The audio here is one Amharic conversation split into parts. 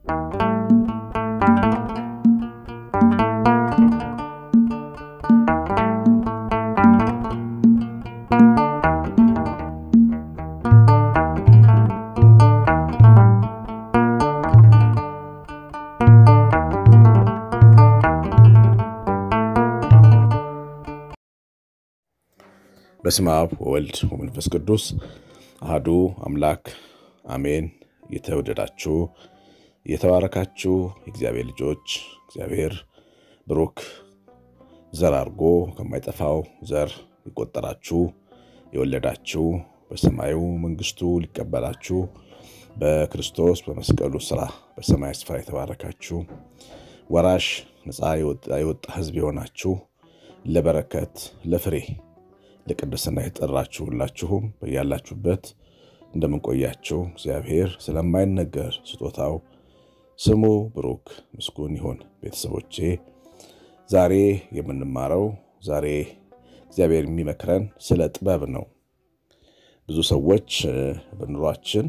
በስመ አብ ወወልድ ወመንፈስ ቅዱስ አህዱ አምላክ አሜን። የተወደዳችሁ የተባረካችሁ የእግዚአብሔር ልጆች እግዚአብሔር ብሩክ ዘር አድርጎ ከማይጠፋው ዘር የቆጠራችሁ የወለዳችሁ በሰማዩ መንግስቱ ሊቀበላችሁ በክርስቶስ በመስቀሉ ስራ በሰማይ ስፍራ የተባረካችሁ ወራሽ ነፃ የወጣ ሕዝብ የሆናችሁ ለበረከት ለፍሬ ለቅድስና የጠራችሁ ሁላችሁም በያላችሁበት እንደምንቆያችሁ እግዚአብሔር ስለማይነገር ስጦታው ስሙ ብሩክ ምስጉን ይሁን። ቤተሰቦቼ ዛሬ የምንማረው ዛሬ እግዚአብሔር የሚመክረን ስለ ጥበብ ነው። ብዙ ሰዎች በኑሯችን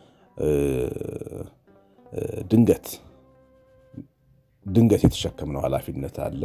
ድንገት ድንገት የተሸከምነው ኃላፊነት አለ።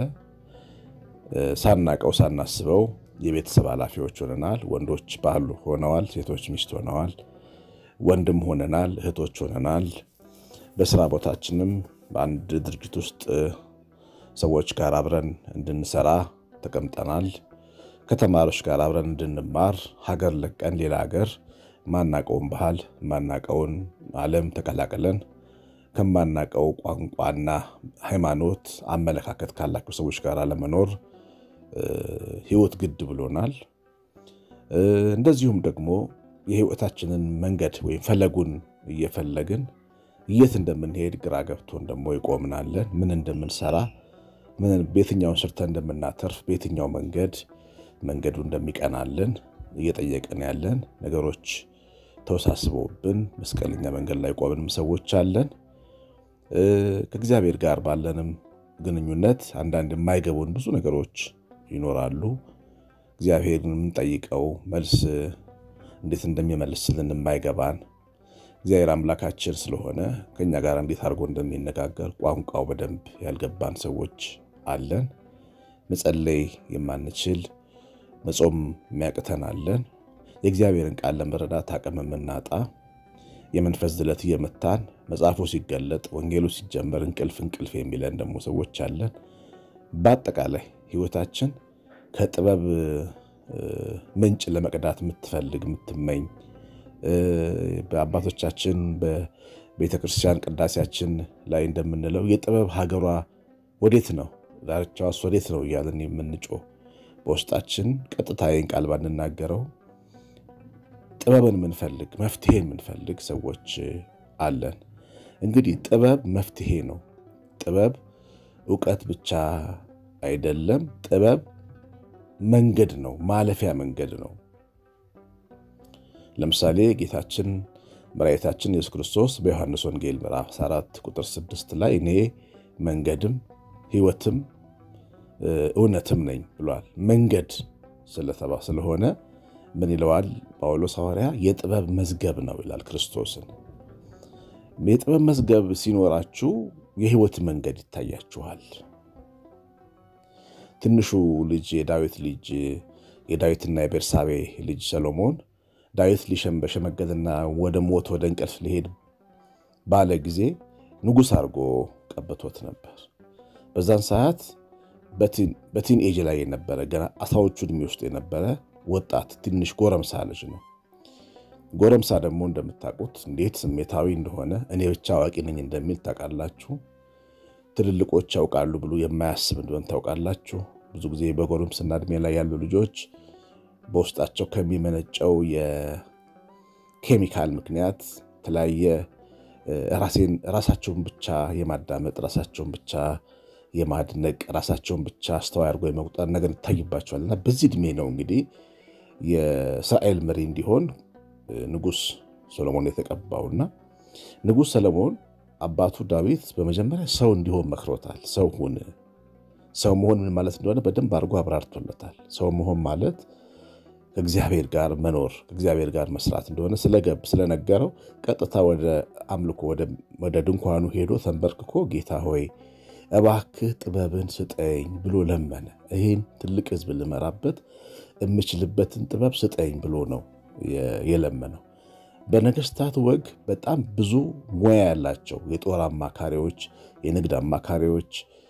ሳናቀው ሳናስበው የቤተሰብ ኃላፊዎች ሆነናል። ወንዶች ባል ሆነዋል፣ ሴቶች ሚስት ሆነዋል፣ ወንድም ሆነናል፣ እህቶች ሆነናል። በስራ ቦታችንም በአንድ ድርጅት ውስጥ ሰዎች ጋር አብረን እንድንሰራ ተቀምጠናል። ከተማሪዎች ጋር አብረን እንድንማር ሀገር ለቀን ሌላ ሀገር ማናቀውን ባህል ማናቀውን ዓለም ተቀላቅለን ከማናቀው ቋንቋና ሃይማኖት አመለካከት ካላቸው ሰዎች ጋር ለመኖር ህይወት ግድ ብሎናል። እንደዚሁም ደግሞ የህይወታችንን መንገድ ወይም ፈለጉን እየፈለግን የት እንደምንሄድ ግራ ገብቶን ደግሞ ይቆምናለን። ምን እንደምንሰራ በየትኛውን ሰርተን እንደምናተርፍ በየትኛው መንገድ መንገዱ እንደሚቀናልን እየጠየቅን ያለን ነገሮች ተወሳስበውብን መስቀለኛ መንገድ ላይ ቆምንም ሰዎች አለን። ከእግዚአብሔር ጋር ባለንም ግንኙነት አንዳንድ የማይገቡን ብዙ ነገሮች ይኖራሉ። እግዚአብሔርን የምንጠይቀው መልስ እንዴት እንደሚመልስልን የማይገባን እግዚአብሔር አምላካችን ስለሆነ ከኛ ጋር እንዴት አድርጎ እንደሚነጋገር ቋንቋው በደንብ ያልገባን ሰዎች አለን። መጸለይ የማንችል መጾም የሚያቅተን አለን። የእግዚአብሔርን ቃል ለመረዳት አቅም የምናጣ የመንፈስ ድለት እየመታን መጽሐፉ ሲገለጥ ወንጌሉ ሲጀመር እንቅልፍ እንቅልፍ የሚለን ደግሞ ሰዎች አለን። በአጠቃላይ ህይወታችን ከጥበብ ምንጭ ለመቅዳት የምትፈልግ የምትመኝ በአባቶቻችን በቤተ ክርስቲያን ቅዳሴያችን ላይ እንደምንለው የጥበብ ሀገሯ ወዴት ነው፣ ዳርቻዋስ ወዴት ነው እያለን የምንጮ በውስጣችን ቀጥታ ይህን ቃል ባንናገረው ጥበብን የምንፈልግ መፍትሄ የምንፈልግ ሰዎች አለን። እንግዲህ ጥበብ መፍትሄ ነው። ጥበብ እውቀት ብቻ አይደለም። ጥበብ መንገድ ነው፣ ማለፊያ መንገድ ነው። ለምሳሌ ጌታችን መድኃኒታችን ኢየሱስ ክርስቶስ በዮሐንስ ወንጌል ምዕራፍ 4 ቁጥር 6 ላይ እኔ መንገድም ሕይወትም እውነትም ነኝ ብሏል። መንገድ ስለተባ ስለሆነ ምን ይለዋል ጳውሎስ ሐዋርያ? የጥበብ መዝገብ ነው ይላል ክርስቶስን። የጥበብ መዝገብ ሲኖራችሁ የሕይወት መንገድ ይታያችኋል። ትንሹ ልጅ የዳዊት ልጅ የዳዊትና የቤርሳቤ ልጅ ሰሎሞን ዳዊት ሊሸም በሸመገልና ወደ ሞት ወደ እንቅልፍ ሊሄድ ባለ ጊዜ ንጉሥ አድርጎ ቀብቶት ነበር። በዛን ሰዓት በቲን ኤጅ ላይ የነበረ ገና አስራዎቹ ዕድሜ ውስጥ የነበረ ወጣት ትንሽ ጎረምሳ ልጅ ነው። ጎረምሳ ደግሞ እንደምታውቁት እንዴት ስሜታዊ እንደሆነ እኔ ብቻ አዋቂ ነኝ እንደሚል ታውቃላችሁ። ትልልቆች ያውቃሉ ብሎ የማያስብ እንደሆነ ታውቃላችሁ። ብዙ ጊዜ በጎረምስና ዕድሜ ላይ ያሉ ልጆች በውስጣቸው ከሚመነጨው የኬሚካል ምክንያት የተለያየ ራሳቸውን ብቻ የማዳመጥ ራሳቸውን ብቻ የማድነቅ ራሳቸውን ብቻ አስተዋይ አድርጎ የመቁጠር ነገር ይታይባቸዋል። እና በዚህ ዕድሜ ነው እንግዲህ የእስራኤል መሪ እንዲሆን ንጉሥ ሰሎሞን የተቀባውና ንጉሥ ሰሎሞን አባቱ ዳዊት በመጀመሪያ ሰው እንዲሆን መክሮታል። ሰው ሁን። ሰው መሆን ምን ማለት እንደሆነ በደንብ አድርጎ አብራርቶለታል። ሰው መሆን ማለት ከእግዚአብሔር ጋር መኖር ከእግዚአብሔር ጋር መስራት እንደሆነ ስለገብ ስለነገረው ቀጥታ ወደ አምልኮ ወደ ድንኳኑ ሄዶ ተንበርክኮ ጌታ ሆይ እባክህ ጥበብን ስጠኝ ብሎ ለመነ። ይህን ትልቅ ሕዝብ ልመራበት የምችልበትን ጥበብ ስጠኝ ብሎ ነው የለመነው። በነገስታት ወግ በጣም ብዙ ሙያ ያላቸው የጦር አማካሪዎች፣ የንግድ አማካሪዎች፣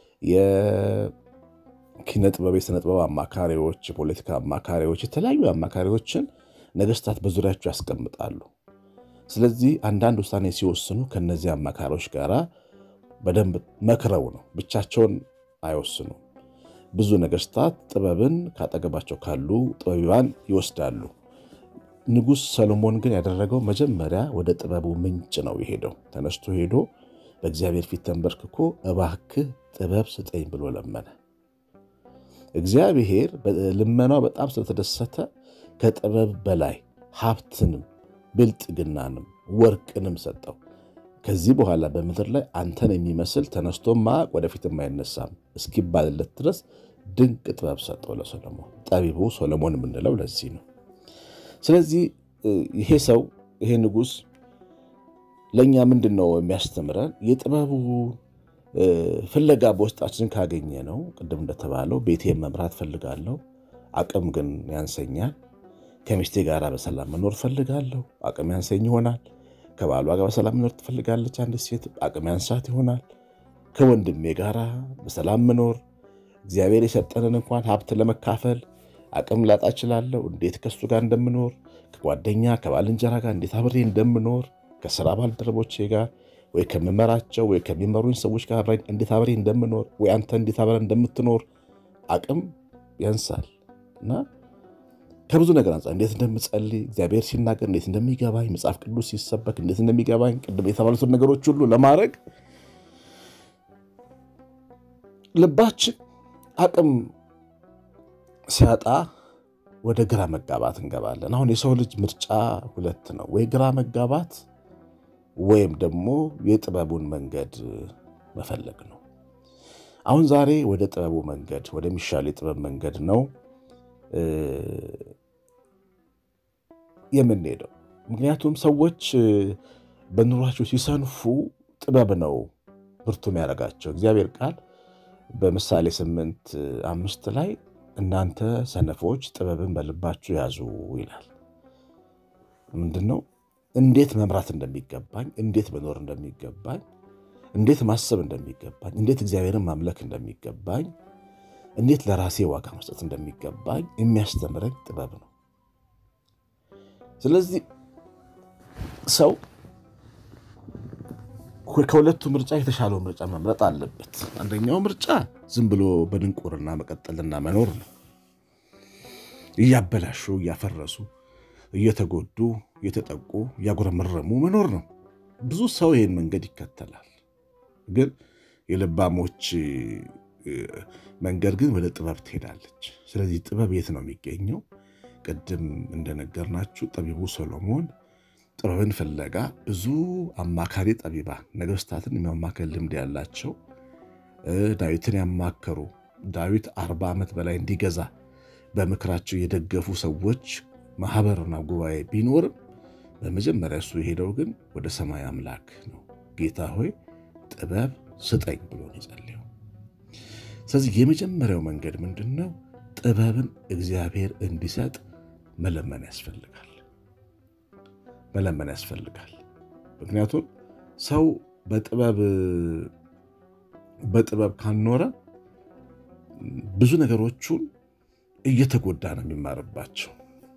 የኪነ ጥበብ፣ የስነ ጥበብ አማካሪዎች፣ የፖለቲካ አማካሪዎች፣ የተለያዩ አማካሪዎችን ነገስታት በዙሪያቸው ያስቀምጣሉ። ስለዚህ አንዳንድ ውሳኔ ሲወስኑ ከነዚህ አማካሪዎች ጋር በደንብ መክረው ነው፣ ብቻቸውን አይወስኑም። ብዙ ነገስታት ጥበብን ካጠገባቸው ካሉ ጠቢባን ይወስዳሉ። ንጉሥ ሰሎሞን ግን ያደረገው መጀመሪያ ወደ ጥበቡ ምንጭ ነው የሄደው። ተነስቶ ሄዶ በእግዚአብሔር ፊት ተንበርክኮ እባክህ ጥበብ ስጠኝ ብሎ ለመነ። እግዚአብሔር ልመናው በጣም ስለተደሰተ ከጥበብ በላይ ሀብትንም ብልጥግናንም ወርቅንም ሰጠው። ከዚህ በኋላ በምድር ላይ አንተን የሚመስል ተነስቶማ ወደፊትም አይነሳም እስኪባልለት ድረስ ድንቅ ጥበብ ሰጠው ለሶሎሞን። ጠቢቡ ሶሎሞን የምንለው ለዚህ ነው። ስለዚህ ይሄ ሰው ይሄ ንጉሥ ለእኛ ምንድን ነው የሚያስተምረን? የጥበቡ ፍለጋ በውስጣችን ካገኘ ነው። ቅድም እንደተባለው ቤቴን መምራት ፈልጋለሁ፣ አቅም ግን ያንሰኛል። ከሚስቴ ጋር በሰላም መኖር ፈልጋለሁ፣ አቅም ያንሰኝ ይሆናል። ከባሏ ጋር በሰላም መኖር ትፈልጋለች አንዲት ሴት፣ አቅም ያንሳት ይሆናል። ከወንድሜ ጋር በሰላም መኖር እግዚአብሔር የሰጠንን እንኳን ሀብት ለመካፈል አቅም ላጣ እችላለሁ። እንዴት ከሱ ጋር እንደምኖር ከጓደኛ ከባልንጀራ ጋር እንዴት አብሬ እንደምኖር ከስራ ባልደረቦቼ ጋር ወይ ከምመራቸው ወይ ከሚመሩኝ ሰዎች ጋር እንዴት አብሬ እንደምኖር ወይ አንተ እንዴት አብረ እንደምትኖር አቅም ያንሳል እና ከብዙ ነገር አንጻር እንዴት እንደምጸልይ እግዚአብሔር ሲናገር እንዴት እንደሚገባኝ መጽሐፍ ቅዱስ ሲሰበክ እንዴት እንደሚገባኝ ቅድም የተባሉትን ነገሮች ሁሉ ለማድረግ ልባችን አቅም ሲያጣ ወደ ግራ መጋባት እንገባለን። አሁን የሰው ልጅ ምርጫ ሁለት ነው፣ ወይ ግራ መጋባት ወይም ደግሞ የጥበቡን መንገድ መፈለግ ነው። አሁን ዛሬ ወደ ጥበቡ መንገድ ወደሚሻል የጥበብ መንገድ ነው የምንሄደው። ምክንያቱም ሰዎች በኑሯቸው ሲሰንፉ ጥበብ ነው ብርቱ የሚያደርጋቸው። እግዚአብሔር ቃል በምሳሌ ስምንት አምስት ላይ እናንተ ሰነፎች ጥበብን በልባችሁ ያዙ ይላል። ምንድን ነው? እንዴት መምራት እንደሚገባኝ፣ እንዴት መኖር እንደሚገባኝ፣ እንዴት ማሰብ እንደሚገባኝ፣ እንዴት እግዚአብሔርን ማምለክ እንደሚገባኝ፣ እንዴት ለራሴ ዋጋ መስጠት እንደሚገባኝ የሚያስተምረኝ ጥበብ ነው። ስለዚህ ሰው ከሁለቱ ምርጫ የተሻለው ምርጫ መምረጥ አለበት። አንደኛው ምርጫ ዝም ብሎ በድንቁርና መቀጠልና መኖር ነው። እያበላሹ እያፈረሱ እየተጎዱ እየተጠቁ እያጉረመረሙ መኖር ነው። ብዙ ሰው ይህን መንገድ ይከተላል። ግን የልባሞች መንገድ ግን ወደ ጥበብ ትሄዳለች። ስለዚህ ጥበብ የት ነው የሚገኘው? ቅድም እንደነገርናችሁ ጠቢቡ ሰሎሞን ጥበብን ፍለጋ ብዙ አማካሪ ጠቢባን ነገስታትን የማማከል ልምድ ያላቸው ዳዊትን ያማከሩ ዳዊት አርባ ዓመት በላይ እንዲገዛ በምክራቸው የደገፉ ሰዎች ማህበርና ጉባኤ ቢኖርም በመጀመሪያ እሱ የሄደው ግን ወደ ሰማይ አምላክ ነው። ጌታ ሆይ ጥበብ ስጠኝ ብሎ ነው የጸለየው። ስለዚህ የመጀመሪያው መንገድ ምንድን ነው? ጥበብን እግዚአብሔር እንዲሰጥ መለመን ያስፈልጋል መለመን ያስፈልጋል። ምክንያቱም ሰው በጥበብ በጥበብ ካልኖረ ብዙ ነገሮቹን እየተጎዳ ነው የሚማርባቸው።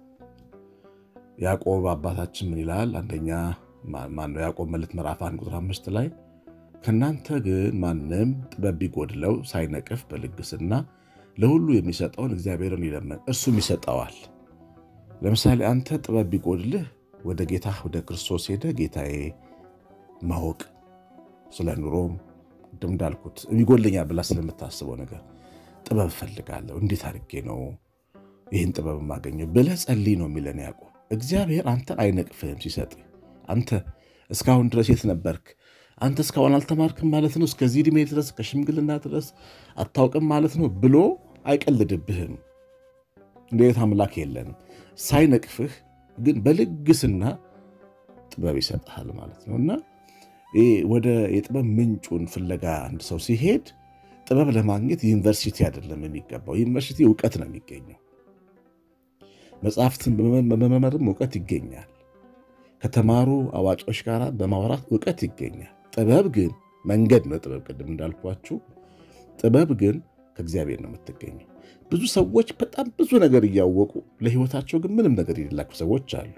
ያዕቆብ አባታችን ምን ይላል? አንደኛ ማነው ያዕቆብ መልእክት ምዕራፍ አንድ ቁጥር አምስት ላይ ከእናንተ ግን ማንም ጥበብ ቢጎድለው ሳይነቅፍ በልግስና ለሁሉ የሚሰጠውን እግዚአብሔርን ይለመን እርሱም ይሰጠዋል። ለምሳሌ አንተ ጥበብ ቢጎድልህ ወደ ጌታ ወደ ክርስቶስ ሄደ ጌታዬ ማወቅ ስለ ኑሮም ቅድም እንዳልኩት ይጎልኛል ብላ ስለምታስበው ነገር ጥበብ እፈልጋለሁ፣ እንዴት አድርጌ ነው ይህን ጥበብ የማገኘው ብለህ ጸልይ ነው የሚለን ያዕቆብ። እግዚአብሔር አንተን አይነቅፍህም ሲሰጥ። አንተ እስካሁን ድረስ የት ነበርክ? አንተ እስካሁን አልተማርክም ማለት ነው፣ እስከዚህ ዕድሜ ድረስ ከሽምግልና ድረስ አታውቅም ማለት ነው ብሎ አይቀልድብህም። እንዴት አምላክ የለንም። ሳይነቅፍህ ግን በልግስና ጥበብ ይሰጥሃል ማለት ነው እና ወደ የጥበብ ምንጩን ፍለጋ አንድ ሰው ሲሄድ ጥበብ ለማግኘት ዩኒቨርሲቲ አይደለም የሚገባው። ዩኒቨርሲቲ እውቀት ነው የሚገኘው። መጽሐፍትን በመመርም እውቀት ይገኛል። ከተማሩ አዋቂዎች ጋር በማውራት እውቀት ይገኛል። ጥበብ ግን መንገድ ነው። ጥበብ ቅድም እንዳልኳችሁ ጥበብ ግን ከእግዚአብሔር ነው የምትገኘው። ብዙ ሰዎች በጣም ብዙ ነገር እያወቁ ለሕይወታቸው ግን ምንም ነገር የሌላቸው ሰዎች አሉ።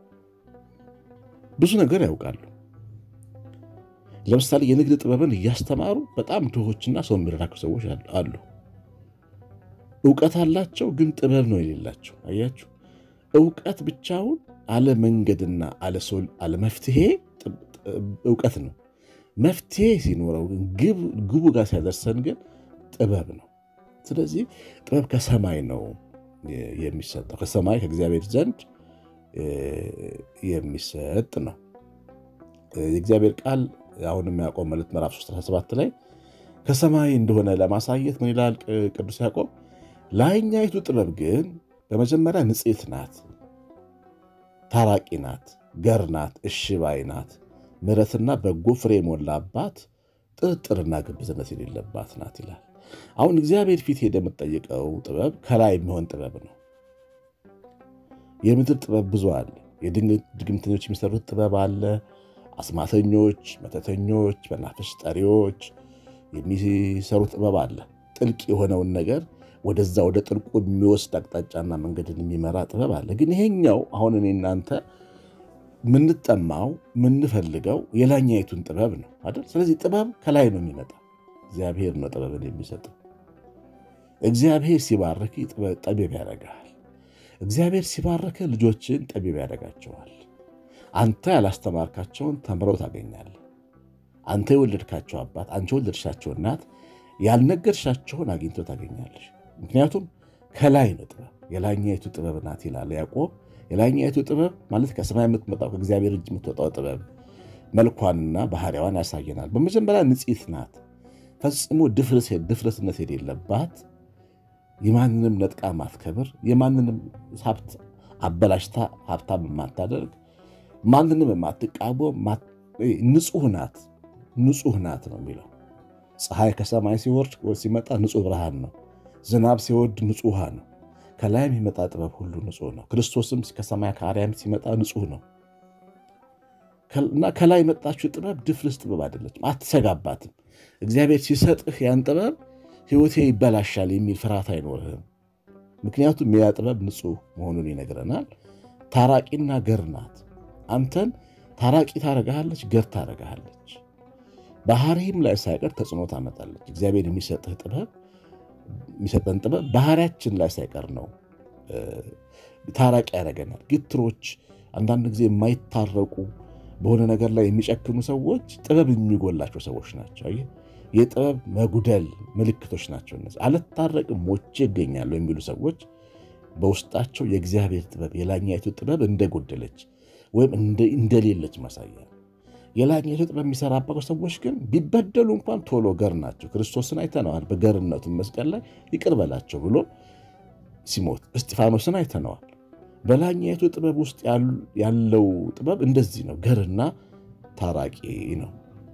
ብዙ ነገር ያውቃሉ። ለምሳሌ የንግድ ጥበብን እያስተማሩ በጣም ድሆችና ሰው የሚረዳቸው ሰዎች አሉ። እውቀት አላቸው፣ ግን ጥበብ ነው የሌላቸው። አያችሁ፣ እውቀት ብቻውን አለ መንገድና አለ መፍትሄ እውቀት ነው። መፍትሄ ሲኖረው ግን ግቡ ጋር ሲያደርሰን ግን ጥበብ ነው። ስለዚህ ጥበብ ከሰማይ ነው የሚሰጠው፣ ከሰማይ ከእግዚአብሔር ዘንድ የሚሰጥ ነው። የእግዚአብሔር ቃል አሁንም ያዕቆብ መልእክት ምዕራፍ 17 ላይ ከሰማይ እንደሆነ ለማሳየት ምን ይላል ቅዱስ ያዕቆብ? ላይኛይቱ ጥበብ ግን በመጀመሪያ ንጽሕት ናት፣ ታራቂ ናት፣ ገር ናት፣ እሺ ባይ ናት፣ ምሕረትና በጎ ፍሬ የሞላባት ጥርጥርና ግብዝነት የሌለባት ናት ይላል። አሁን እግዚአብሔር ፊት ሄደ የምትጠይቀው ጥበብ ከላይ የሚሆን ጥበብ ነው። የምድር ጥበብ ብዙ አለ። የድግምተኞች የሚሰሩት ጥበብ አለ። አስማተኞች፣ መተተኞች፣ መናፍስት ጠሪዎች የሚሰሩት ጥበብ አለ። ጥልቅ የሆነውን ነገር ወደዛ ወደ ጥልቁ የሚወስድ አቅጣጫና መንገድን የሚመራ ጥበብ አለ። ግን ይሄኛው አሁን እኔ እናንተ የምንጠማው የምንፈልገው የላኛይቱን ጥበብ ነው አይደል? ስለዚህ ጥበብ ከላይ ነው የሚመጣ። እግዚአብሔር ነው ጥበብን የሚሰጠው። እግዚአብሔር ሲባርክ ጠቢብ ያደርግሃል። እግዚአብሔር ሲባርክ ልጆችን ጠቢብ ያደርጋቸዋል። አንተ ያላስተማርካቸውን ተምረው ታገኛለህ። አንተ የወለድካቸው አባት፣ አንቺ የወለድሻቸው እናት ያልነገርሻቸውን አግኝቶ ታገኛለሽ። ምክንያቱም ከላይ ነው ጥበብ፣ የላኛይቱ ጥበብ ናት ይላል ያዕቆብ። የላኛይቱ ጥበብ ማለት ከሰማይ የምትመጣው ከእግዚአብሔር እጅ የምትወጣው ጥበብ መልኳንና ባህሪዋን ያሳየናል። በመጀመሪያ ንጽሕት ናት፣ ፈጽሞ ድፍረትነት የሌለባት የማንንም ነጥቃ ማትከብር፣ የማንንም ሀብት አበላሽታ ሀብታም የማታደርግ ማንንም የማትቃወም ንጹሕ ናት። ንጹሕ ናት ነው የሚለው። ፀሐይ ከሰማይ ሲወርድ ሲመጣ ንጹሕ ብርሃን ነው። ዝናብ ሲወርድ ንጹሕ ውሃ ነው። ከላይ የሚመጣ ጥበብ ሁሉ ንጹሕ ነው። ክርስቶስም ከሰማይ ከአርያም ሲመጣ ንጹሕ ነው እና ከላይ የመጣችው ጥበብ ድፍርስ ጥበብ አይደለችም። አትሰጋባትም። እግዚአብሔር ሲሰጥህ ያን ጥበብ ሕይወቴ ይበላሻል የሚል ፍርሃት አይኖርህም። ምክንያቱም ያ ጥበብ ንጹሕ መሆኑን ይነግረናል። ታራቂና ገር ናት። አንተን ታራቂ ታረጋሃለች፣ ገር ታረጋሃለች። ባህሪም ላይ ሳይቀር ተጽዕኖ ታመጣለች። እግዚአብሔር የሚሰጥህ ጥበብ የሚሰጠን ጥበብ ባህሪያችን ላይ ሳይቀር ነው ታራቂ ያደረገናል። ግትሮች፣ አንዳንድ ጊዜ የማይታረቁ በሆነ ነገር ላይ የሚጨክኑ ሰዎች ጥበብ የሚጎላቸው ሰዎች ናቸው። የጥበብ መጉደል ምልክቶች ናቸው እነዚህ። አልታረቅም ሞቼ ይገኛሉ የሚሉ ሰዎች በውስጣቸው የእግዚአብሔር ጥበብ የላኛይቱ ጥበብ እንደጎደለች ወይም እንደሌለች ማሳያ። የላኛይቱ ጥበብ የሚሰራባቸው ሰዎች ግን ቢበደሉ እንኳን ቶሎ ገር ናቸው። ክርስቶስን አይተነዋል። በገርነቱ መስቀል ላይ ይቅር በላቸው ብሎ ሲሞት እስጢፋኖስን አይተነዋል። በላኛይቱ ጥበብ ውስጥ ያለው ጥበብ እንደዚህ ነው፣ ገርና ታራቂ ነው።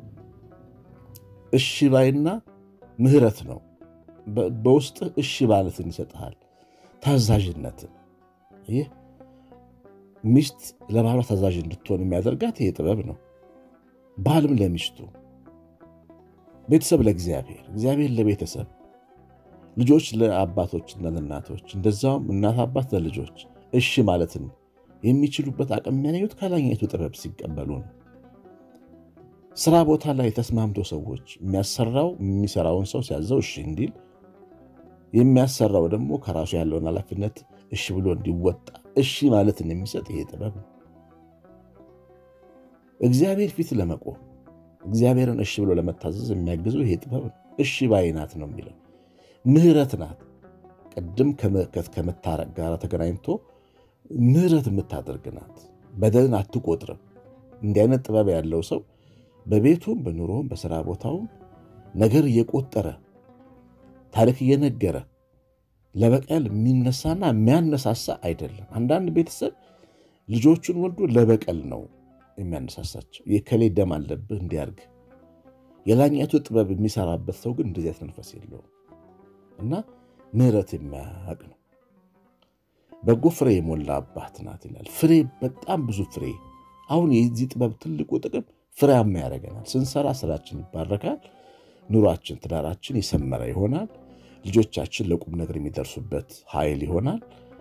እሺ ባይና ምሕረት ነው። በውስጥ እሺ ማለትን ይሰጥሃል፣ ታዛዥነትን። ይህ ሚስት ለባሏ ታዛዥ እንድትሆን የሚያደርጋት ይሄ ጥበብ ነው። ባልም ለሚስቱ፣ ቤተሰብ ለእግዚአብሔር፣ እግዚአብሔር ለቤተሰብ፣ ልጆች ለአባቶችና ለእናቶች፣ እንደዛውም እናት አባት ለልጆች እሺ ማለትን የሚችሉበት አቅም የሚያገኙት ከላኛይቱ ጥበብ ሲቀበሉ ነው። ስራ ቦታ ላይ ተስማምቶ ሰዎች የሚያሰራው የሚሰራውን ሰው ሲያዘው እሺ እንዲል የሚያሰራው ደግሞ ከራሱ ያለውን ኃላፊነት እሺ ብሎ እንዲወጣ እሺ ማለትን የሚሰጥ ይሄ ጥበብ ነው። እግዚአብሔር ፊት ለመቆም እግዚአብሔርን እሺ ብሎ ለመታዘዝ የሚያግዘው ይሄ ጥበብ ነው። እሺ ባይ ናት ነው የሚለው። ምሕረት ናት። ቅድም ከመታረቅ ጋር ተገናኝቶ ምሕረት የምታደርግ ናት። በደልን አትቆጥርም። እንዲህ አይነት ጥበብ ያለው ሰው በቤቱም በኑሮም በስራ ቦታውም ነገር እየቆጠረ ታሪክ እየነገረ ለበቀል የሚነሳና የሚያነሳሳ አይደለም። አንዳንድ ቤተሰብ ልጆቹን ወልዶ ለበቀል ነው የሚያነሳሳቸው። የከሌ ደም አለብህ እንዲያርግ የላኛቱ ጥበብ የሚሰራበት ሰው ግን እንደዚያት መንፈስ የለውም እና ምሕረት የሚያውቅ ነው። በጎ ፍሬ የሞላ አባት ናት ይላል። ፍሬ በጣም ብዙ ፍሬ። አሁን የዚህ ጥበብ ትልቁ ጥቅም ፍሬያማ ያደርገናል። ስንሰራ ስራችን ይባረካል። ኑሯችን፣ ትዳራችን የሰመረ ይሆናል። ልጆቻችን ለቁም ነገር የሚደርሱበት ኃይል ይሆናል።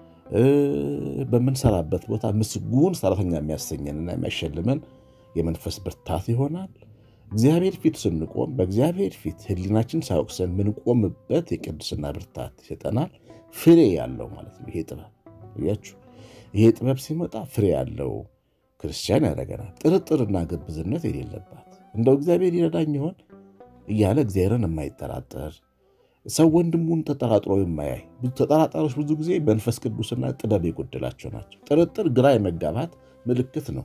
በምንሰራበት ቦታ ምስጉን ሰራተኛ የሚያሰኘንና የሚያሸልመን የመንፈስ ብርታት ይሆናል። እግዚአብሔር ፊት ስንቆም በእግዚአብሔር ፊት ሕሊናችን ሳያውቅሰን ምንቆምበት የቅድስና ብርታት ይሰጠናል። ፍሬ ያለው ማለት ነው። ይሄ ጥበብ እያችሁ ይሄ ጥበብ ሲመጣ ፍሬ ያለው ክርስቲያን ያደርገናል። ጥርጥርና ግብዝነት የሌለባት እንደው እግዚአብሔር ይረዳኝ ይሆን እያለ እግዚአብሔርን የማይጠራጠር ሰው ወንድሙን ተጠራጥሮ የማያይ ብዙ ተጠራጣሪዎች ብዙ ጊዜ መንፈስ ቅዱስና ጥበብ የጎደላቸው ናቸው። ጥርጥር ግራ የመጋባት ምልክት ነው።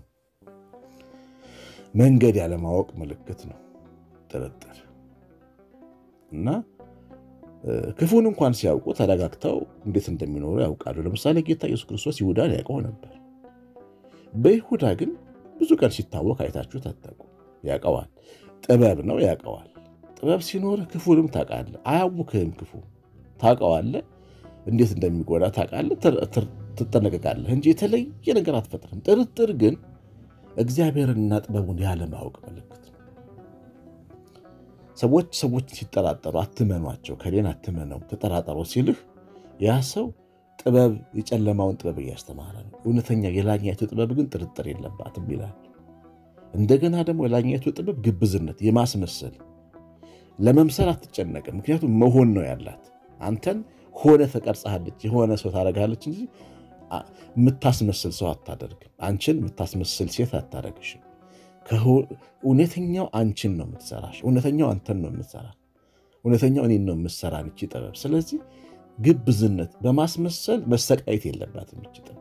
መንገድ ያለማወቅ ምልክት ነው ጥርጥር እና ክፉን እንኳን ሲያውቁ ተረጋግተው እንዴት እንደሚኖሩ ያውቃሉ። ለምሳሌ ጌታ ኢየሱስ ክርስቶስ ይሁዳን ያውቀው ነበር። በይሁዳ ግን ብዙ ቀን ሲታወቅ አይታችሁ ታጠቁ ያውቀዋል። ጥበብ ነው ያውቀዋል። ጥበብ ሲኖርህ ክፉንም ታውቃለህ። አያውክህም። ክፉ ታውቀዋለህ፣ እንዴት እንደሚጎዳ ታውቃለህ፣ ትጠነቀቃለህ እንጂ የተለየ ነገር አትፈጥርም። ጥርጥር ግን እግዚአብሔርንና ጥበቡን ያለማወቅ ምልክት ነው። ሰዎች ሰዎች ሲጠራጠሩ አትመኗቸው፣ ከሌን አትመነው፣ ተጠራጠሩ ሲልህ ያ ሰው ጥበብ የጨለማውን ጥበብ እያስተማረ ነው። እውነተኛ የላኛይቱ ጥበብ ግን ጥርጥር የለባትም ይላል። እንደገና ደግሞ የላኛይቱ ጥበብ ግብዝነት፣ የማስመሰል ለመምሰል አትጨነቅም። ምክንያቱም መሆን ነው ያላት። አንተን ሆነ ተቀርጸሃለች፣ የሆነ ሰው ታደርጋለች እንጂ የምታስመስል ሰው አታደርግም። አንቺን የምታስመስል ሴት አታደርግሽም። እውነተኛው አንቺን ነው የምትሰራሽ። እውነተኛው አንተን ነው የምትሰራ። እውነተኛው እኔን ነው የምትሰራ ይቺ ጥበብ። ስለዚህ ግብዝነት፣ በማስመሰል መሰቃየት የለባትም ይቺ ጥበብ።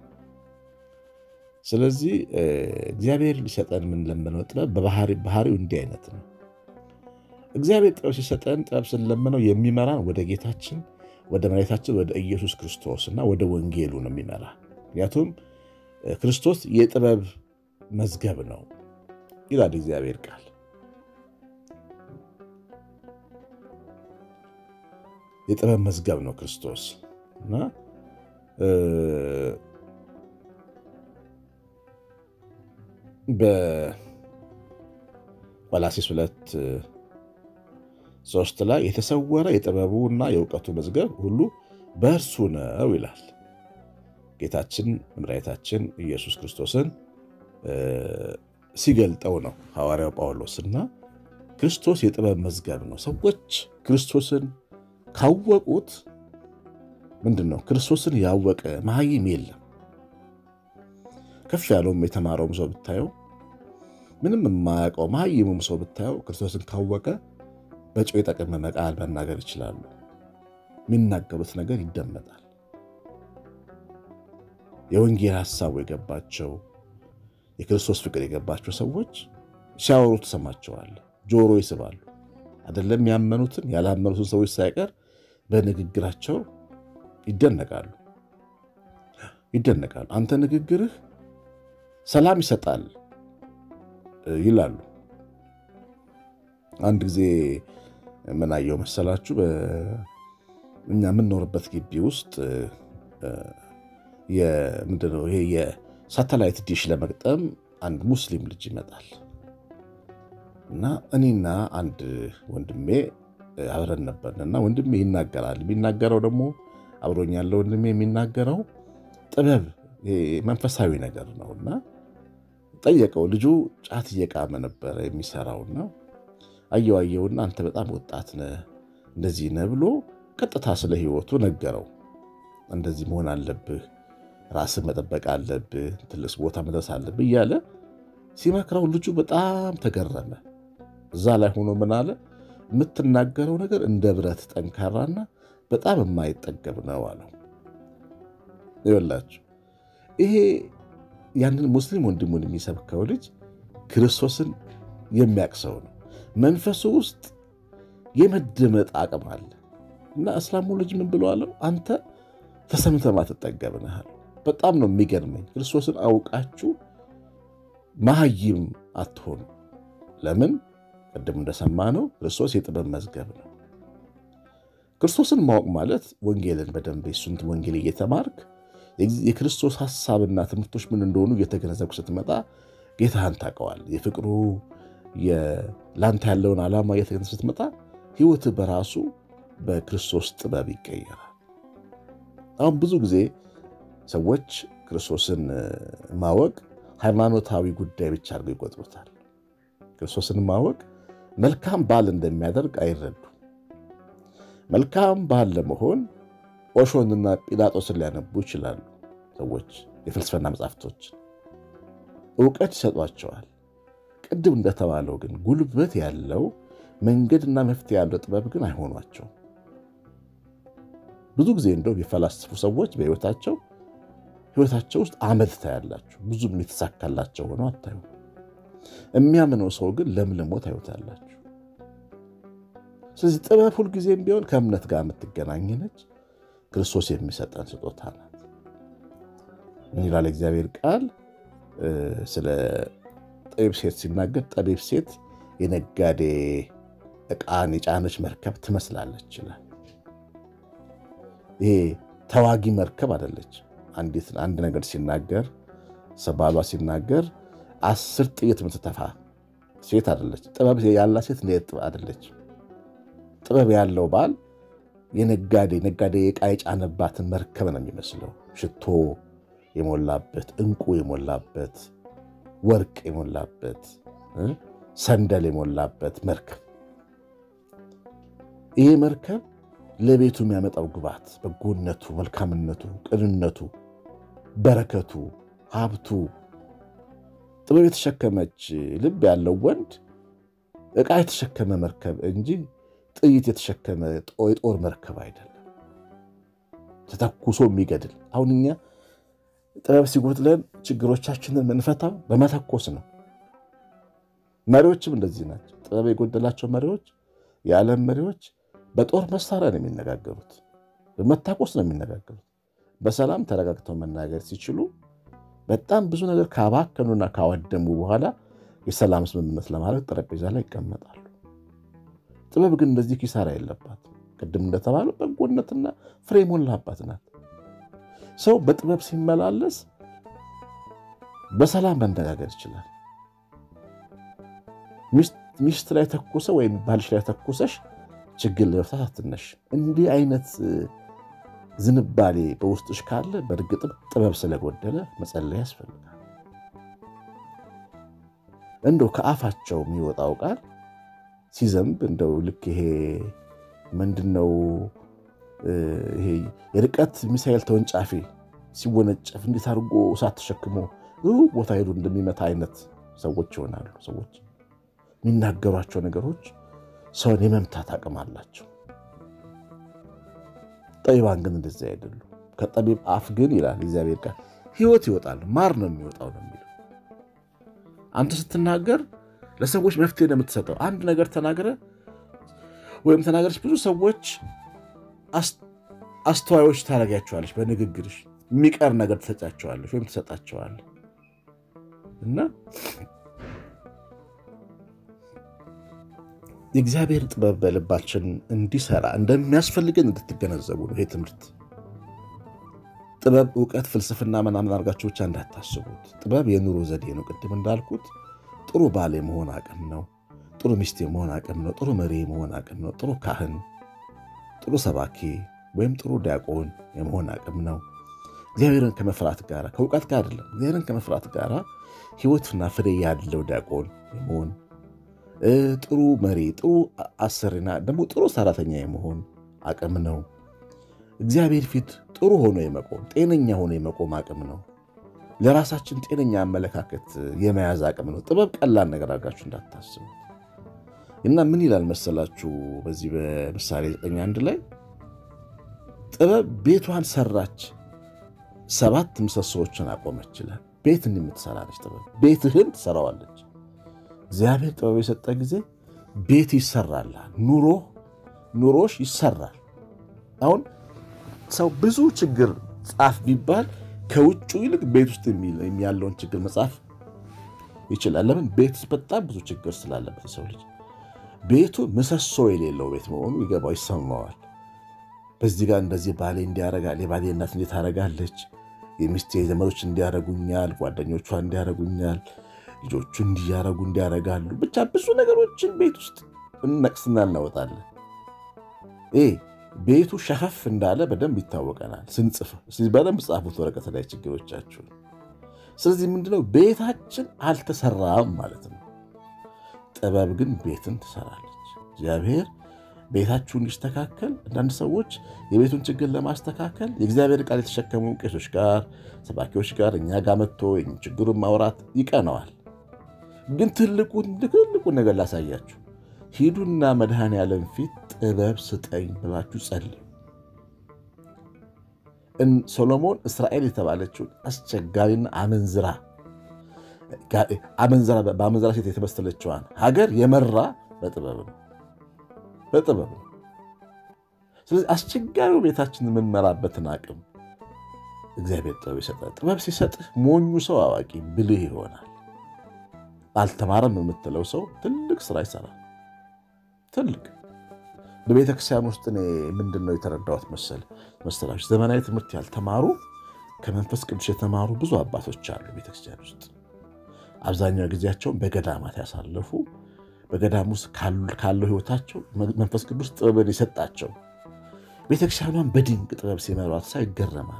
ስለዚህ እግዚአብሔር ሊሰጠን የምንለምነው ጥበብ ባህሪው እንዲህ አይነት ነው። እግዚአብሔር ጥበብ ሲሰጠን ጥበብ ስንለምነው የሚመራን ወደ ጌታችን ወደ መድኃኒታችን ወደ ኢየሱስ ክርስቶስ እና ወደ ወንጌሉ ነው የሚመራ። ምክንያቱም ክርስቶስ የጥበብ መዝገብ ነው ይላል እግዚአብሔር ቃል። የጥበብ መዝገብ ነው ክርስቶስ እና በቆላስይስ ሁለት ሶስት ላይ የተሰወረ የጥበቡና የእውቀቱ መዝገብ ሁሉ በእርሱ ነው ይላል። ጌታችን መድኃኒታችን ኢየሱስ ክርስቶስን ሲገልጠው ነው ሐዋርያው ጳውሎስና ክርስቶስ የጥበብ መዝገብ ነው። ሰዎች ክርስቶስን ካወቁት ምንድን ነው ክርስቶስን ያወቀ መሀይም የለም። ከፍ ያለውም የተማረውም ሰው ብታየው፣ ምንም የማያውቀው መሀይሙም ሰው ብታየው ክርስቶስን ካወቀ በጨው የጠቀመመ ቃል መናገር ይችላሉ። የሚናገሩት ነገር ይደመጣል። የወንጌል ሐሳቡ የገባቸው የክርስቶስ ፍቅር የገባቸው ሰዎች ሲያወሩ ትሰማቸዋለህ። ጆሮ ይስባሉ። አይደለም ያመኑትን ያላመኑትን ሰዎች ሳይቀር በንግግራቸው ይደነቃሉ ይደነቃሉ። አንተ ንግግርህ ሰላም ይሰጣል ይላሉ። አንድ ጊዜ ምን አየሁ መሰላችሁ? እኛ የምንኖርበት ግቢ ውስጥ ምንድነው ይሄ የሳተላይት ዲሽ ለመግጠም አንድ ሙስሊም ልጅ ይመጣል እና እኔና አንድ ወንድሜ አብረን ነበርን እና ወንድሜ ይናገራል። የሚናገረው ደግሞ አብሮኝ ያለው ወንድሜ የሚናገረው ጥበብ መንፈሳዊ ነገር ነው እና ጠየቀው። ልጁ ጫት እየቃመ ነበረ የሚሰራውና አየው አየውና አንተ በጣም ወጣት ነህ እንደዚህ ነህ ብሎ ቀጥታ ስለ ሕይወቱ ነገረው። እንደዚህ መሆን አለብህ፣ ራስን መጠበቅ አለብህ፣ ትልቅ ቦታ መድረስ አለብህ እያለ ሲመክረው ልጁ በጣም ተገረመ። እዛ ላይ ሆኖ ምን አለ? የምትናገረው ነገር እንደ ብረት ጠንካራና በጣም የማይጠገብ ነው አለው። ይበላችሁ ይሄ ያንን ሙስሊም ወንድሙን የሚሰብከው ልጅ ክርስቶስን የሚያውቅ ሰው ነው። መንፈሱ ውስጥ የመደመጥ አቅም አለ። እና እስላሙ ልጅ ምን ብለዋለው? አንተ ተሰምተህ ማትጠገብ ነህ አለው። በጣም ነው የሚገርመኝ። ክርስቶስን አውቃችሁ መሀይም አትሆኑ። ለምን? ቅድም እንደሰማነው ክርስቶስ የጥበብ መዝገብ ነው። ክርስቶስን ማወቅ ማለት ወንጌልን በደንብ የሱን ወንጌል እየተማርክ የክርስቶስ ሀሳብና ትምህርቶች ምን እንደሆኑ እየተገነዘብክ ስትመጣ ጌታህን ታውቀዋል። የፍቅሩ ለአንተ ያለውን ዓላማ እየተገነዘብክ ስትመጣ ሕይወትህ በራሱ በክርስቶስ ጥበብ ይቀየራል። አሁን ብዙ ጊዜ ሰዎች ክርስቶስን ማወቅ ሃይማኖታዊ ጉዳይ ብቻ አድርገው ይቆጥሩታል። ክርስቶስን ማወቅ መልካም ባል እንደሚያደርግ አይረዱ። መልካም ባል ለመሆን ኦሾንና ጲላጦስን ሊያነቡ ይችላሉ። ሰዎች የፍልስፍና መጽሐፍቶች እውቀት ይሰጧቸዋል። ቅድም እንደተባለው ግን ጉልበት ያለው መንገድና መፍትሄ ያለው ጥበብ ግን አይሆኗቸውም። ብዙ ጊዜ እንደው የፈላስፉ ሰዎች በሕይወታቸው ሕይወታቸው ውስጥ አመድ ታያላችሁ። ብዙም የተሳካላቸው ሆነው አታዩ። የሚያምነው ሰው ግን ለምልሞ ታዩታላችሁ። ስለዚህ ጥበብ ሁልጊዜም ቢሆን ከእምነት ጋር የምትገናኝ ነች። ክርስቶስ የሚሰጠን ስጦታ ናት። ምን ይላል እግዚአብሔር ቃል ስለ ጠቢብ ሴት ሲናገር፣ ጠቢብ ሴት የነጋዴ ዕቃን የጫነች መርከብ ትመስላለች ይላል። ይሄ ተዋጊ መርከብ አይደለች። አንዲት አንድ ነገር ሲናገር ሰባሏ ሲናገር አስር ጥይት የምትተፋ ሴት አይደለች። ጥበብ ያላት ሴት አይደለች። ጥበብ ያለው ባል የነጋዴ ነጋዴ ዕቃ የጫነባትን መርከብ ነው የሚመስለው። ሽቶ የሞላበት፣ ዕንቁ የሞላበት፣ ወርቅ የሞላበት፣ ሰንደል የሞላበት መርከብ። ይህ መርከብ ለቤቱ የሚያመጣው ግባት፣ በጎነቱ፣ መልካምነቱ፣ ቅንነቱ፣ በረከቱ፣ ሀብቱ ጥበብ የተሸከመች ልብ ያለው ወንድ ዕቃ የተሸከመ መርከብ እንጂ ጥይት የተሸከመ የጦር መርከብ አይደለም። ተተኩሶ የሚገድል አሁን እኛ ጥበብ ሲጎድለን ችግሮቻችንን የምንፈታው በመተኮስ ነው። መሪዎችም እንደዚህ ናቸው። ጥበብ የጎደላቸው መሪዎች፣ የዓለም መሪዎች በጦር መሳሪያ ነው የሚነጋገሩት፣ በመታኮስ ነው የሚነጋገሩት። በሰላም ተረጋግተው መናገር ሲችሉ በጣም ብዙ ነገር ካባከኑና ካወደሙ በኋላ የሰላም ስምምነት ለማድረግ ጠረጴዛ ላይ ይቀመጣሉ። ጥበብ ግን እንደዚህ ኪሳራ የለባት። ቅድም እንደተባለው በጎነትና ፍሬ ሞላባት ናት። ሰው በጥበብ ሲመላለስ በሰላም መነጋገር ይችላል። ሚስት ላይ ተኩሰ ወይም ባልሽ ላይ ተኩሰሽ ችግር ለመፍታት አትነሽ። እንዲህ አይነት ዝንባሌ በውስጥሽ ካለ በእርግጥም ጥበብ ስለጎደለ መጸለይ ያስፈልጋል። እንደው ከአፋቸው የሚወጣው ቃል ሲዘንብ እንደው ልክ ይሄ ምንድነው ይሄ የርቀት ሚሳኤል ተወንጫፊ ሲወነጨፍ እንዴት አድርጎ እሳት ተሸክሞ ቦታ ሄዱ እንደሚመታ አይነት ሰዎች ይሆናሉ። ሰዎች የሚናገሯቸው ነገሮች ሰውን የመምታት አቅም አላቸው። ጠቢባን ግን እንደዚህ አይደሉም። ከጠቢብ አፍ ግን ይላል እግዚአብሔር ቃል ሕይወት ይወጣል፣ ማር ነው የሚወጣው ነው የሚለው። አንተ ስትናገር ለሰዎች መፍትሄ ነው የምትሰጠው። አንድ ነገር ተናገረ ወይም ተናገረች፣ ብዙ ሰዎች አስተዋዮች ታደርጊያቸዋለች። በንግግርሽ የሚቀር ነገር ትሰጫቸዋለች ወይም ትሰጣቸዋለች እና የእግዚአብሔር ጥበብ በልባችን እንዲሰራ እንደሚያስፈልገን እንድትገነዘቡ ነው። ይሄ ትምህርት ጥበብ፣ እውቀት፣ ፍልስፍና ምናምን አድርጋችሁ ብቻ እንዳታስቡት። ጥበብ የኑሮ ዘዴ ነው። ቅድም እንዳልኩት ጥሩ ባል የመሆን አቅም ነው። ጥሩ ሚስት የመሆን አቅም ነው። ጥሩ መሪ የመሆን አቅም ነው። ጥሩ ካህን፣ ጥሩ ሰባኪ ወይም ጥሩ ዲያቆን የመሆን አቅም ነው። እግዚአብሔርን ከመፍራት ጋር ከእውቀት ጋር አይደለም። እግዚአብሔርን ከመፍራት ጋር ሕይወትና ፍሬ ያለው ዲያቆን የመሆን ጥሩ መሪ፣ ጥሩ አሰሪና ደግሞ ጥሩ ሰራተኛ የመሆን አቅም ነው። እግዚአብሔር ፊት ጥሩ ሆኖ የመቆም ጤነኛ ሆኖ የመቆም አቅም ነው። ለራሳችን ጤነኛ አመለካከት የመያዝ አቅም ነው። ጥበብ ቀላል ነገር አድርጋችሁ እንዳታስቡ እና ምን ይላል መሰላችሁ በዚህ በምሳሌ ዘጠኝ አንድ ላይ ጥበብ ቤቷን ሰራች፣ ሰባት ምሰሶዎችን አቆመች ይላል። ቤትን የምትሰራ ነች ጥበብ። ቤትህን ትሰራዋለች። እግዚአብሔር ጥበብ የሰጠ ጊዜ ቤት ይሰራልሃል። ኑሮ ኑሮሽ ይሰራል። አሁን ሰው ብዙ ችግር ጻፍ ቢባል ከውጩ ይልቅ ቤት ውስጥ ያለውን ችግር መጻፍ ይችላል። ለምን? ቤት ውስጥ በጣም ብዙ ችግር ስላለበት የሰው ልጅ ቤቱ ምሰሶ የሌለው ቤት መሆኑ ይገባው ይሰማዋል። በዚህ ጋር እንደዚህ ባሌ እንዲያረጋል፣ የባሌ እናት እንዴት ታረጋለች፣ የሚስቴ ዘመዶች እንዲያረጉኛል፣ ጓደኞቿ እንዲያረጉኛል፣ ልጆቹ እንዲያረጉ እንዲያረጋሉ፣ ብቻ ብዙ ነገሮችን ቤት ውስጥ እነቅስና እናወጣለን። ይህ ቤቱ ሸፈፍ እንዳለ በደንብ ይታወቀናል ስንጽፍ። በደንብ ጻፉት ወረቀት ላይ ችግሮቻችሁን። ስለዚህ ምንድነው ቤታችን አልተሰራም ማለት ነው። ጥበብ ግን ቤትን ትሰራለች። እግዚአብሔር ቤታችሁ እንዲስተካከል አንዳንድ ሰዎች የቤቱን ችግር ለማስተካከል የእግዚአብሔር ቃል የተሸከሙ ቄሶች ጋር፣ ሰባኪዎች ጋር እኛ ጋር መጥቶ ችግሩን ማውራት ይቀነዋል። ግን ትልቁን ትልቁን ነገር ላሳያችሁ። ሂዱና መድኃኔዓለም ፊት ጥበብ ስጠኝ ብላችሁ ጸልዩ። ሶሎሞን እስራኤል የተባለችውን አስቸጋሪና አመንዝራ በአመንዝራ ሴት የተመሰለችዋን ሀገር የመራ በጥበብ ነው በጥበብ ነው። ስለዚህ አስቸጋሪው ቤታችን የምንመራበትን አቅም እግዚአብሔር ጥበብ ይሰጣል። ጥበብ ሲሰጥህ ሞኙ ሰው አዋቂ ብልህ ይሆናል። አልተማረም የምትለው ሰው ትልቅ ስራ ይሰራል። ትልቅ በቤተ ክርስቲያን ውስጥ እኔ ምንድን ነው የተረዳሁት መሰል መሰላችሁ ዘመናዊ ትምህርት ያልተማሩ ከመንፈስ ቅዱስ የተማሩ ብዙ አባቶች አሉ ቤተክርስቲያን ውስጥ አብዛኛው ጊዜያቸውን በገዳማት ያሳለፉ በገዳም ውስጥ ካለው ሕይወታቸው መንፈስ ቅዱስ ጥበብን የሰጣቸው ቤተክርስቲያኗን በድንቅ ጥበብ ሲመሯት ሳይ ይገረማሉ።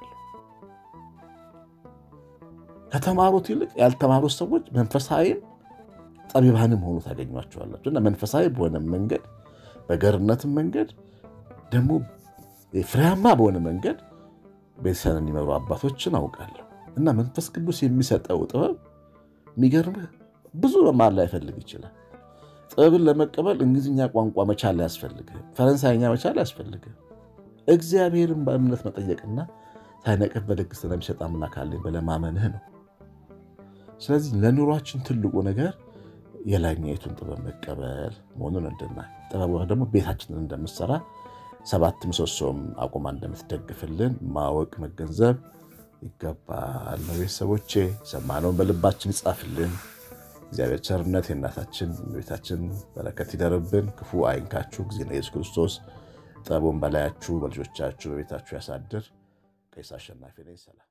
ከተማሩት ይልቅ ያልተማሩት ሰዎች መንፈሳዊም ጠቢባንም ሆኑ ታገኟቸዋላቸው እና መንፈሳዊ በሆነ መንገድ በገርነትም መንገድ ደግሞ ፍሬያማ በሆነ መንገድ ቤተክርስቲያን የሚመሩ አባቶችን አውቃለሁ እና መንፈስ ቅዱስ የሚሰጠው ጥበብ የሚገርምህ ብዙ መማር ላይፈልግ ይችላል። ጥበብን ለመቀበል እንግሊዝኛ ቋንቋ መቻል አያስፈልግህም። ፈረንሳይኛ መቻል አያስፈልግህም። እግዚአብሔርን በእምነት መጠየቅና ሳይነቅፍ በደግ ስለሚሰጥ አምላክ አለኝ ብለህ ማመንህ ነው። ስለዚህ ለኑሯችን ትልቁ ነገር የላይኛይቱን ጥበብ መቀበል መሆኑን እንድናይ ጥበብ ደግሞ ቤታችንን እንደምትሰራ ሰባት ምሰሶም አቁማ እንደምትደግፍልን ማወቅ መገንዘብ ይገባል። ቤተሰቦቼ ሰማነውን በልባችን ይጻፍልን። እግዚአብሔር ቸርነት የእናታችን ቤታችን በረከት ይደርብን። ክፉ አይንካችሁ። ጊዜ ኢየሱስ ክርስቶስ ጥበቡን በላያችሁ በልጆቻችሁ በቤታችሁ ያሳድር። ቀሲስ አሸናፊ ነኝ። ሰላም